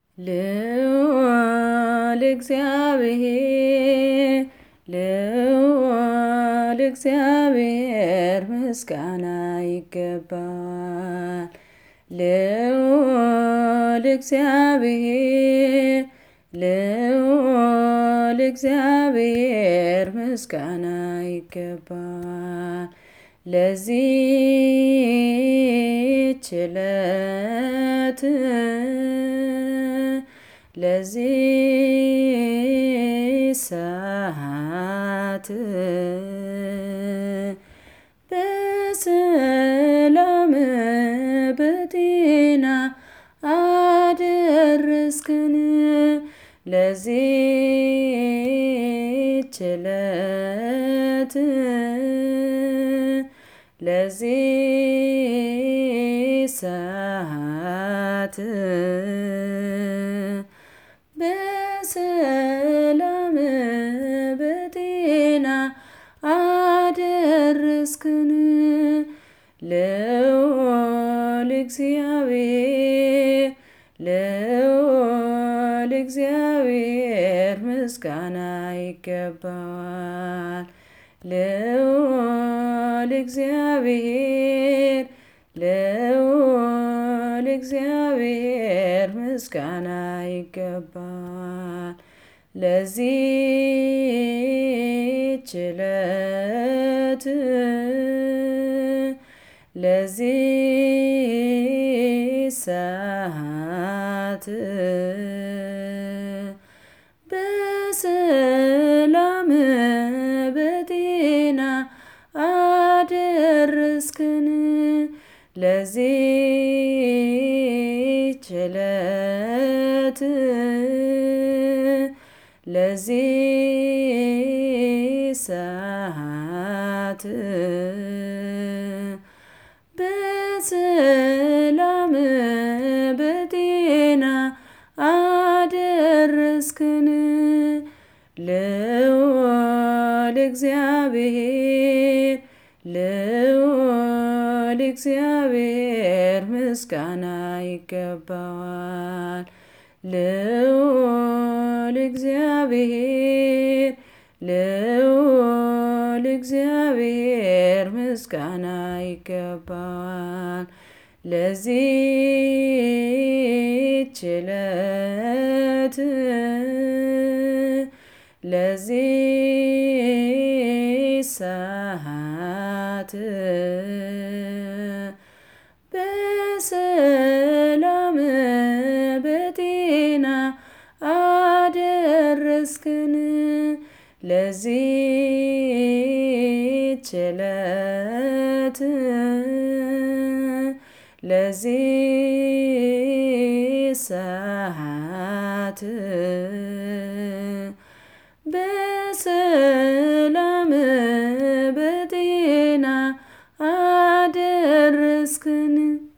ልዑል እግዚአብሔር ልዑል እግዚአብሔር ምስጋና ይገባል። ልዑል እግዚአብሔር ልዑል እግዚአብሔር ምስጋና ይገባል። ለዚህች ዕለት ለዚህ ሰዓት በሰላም በጤና አደረስክን። ለዚህች ዕለት ለዚህ ሰዓት በሰላም በጤና አደረስክን። ልዑል እግዚአብሔር ልዑል እግዚአብሔር ምስጋና ይገባዋል። ልዑል እግዚአብሔር ልዑል እግዚአብሔር ምስጋና ይገባል። ለዚህች ዕለት ለዚህ ሰዓት በሰላም በጤና አደረስክን። ለዚህች ዕለት ለዚህ ሰዓት በሰላም በጤና አደረስክን። ልዑል እግዚአብሔር ልዑል እግዚአብሔር ምስጋና ይገባዋል። ልዑል እግዚአብሔር ልዑል እግዚአብሔር ምስጋና ይገባዋል። ለዚህች ዕለት ለዚህ ሰዓት በሰላም በጤና አደረስክን። ለዚህች ዕለት ለዚህ ሰዓት በሰላም በጤና አደረስክን።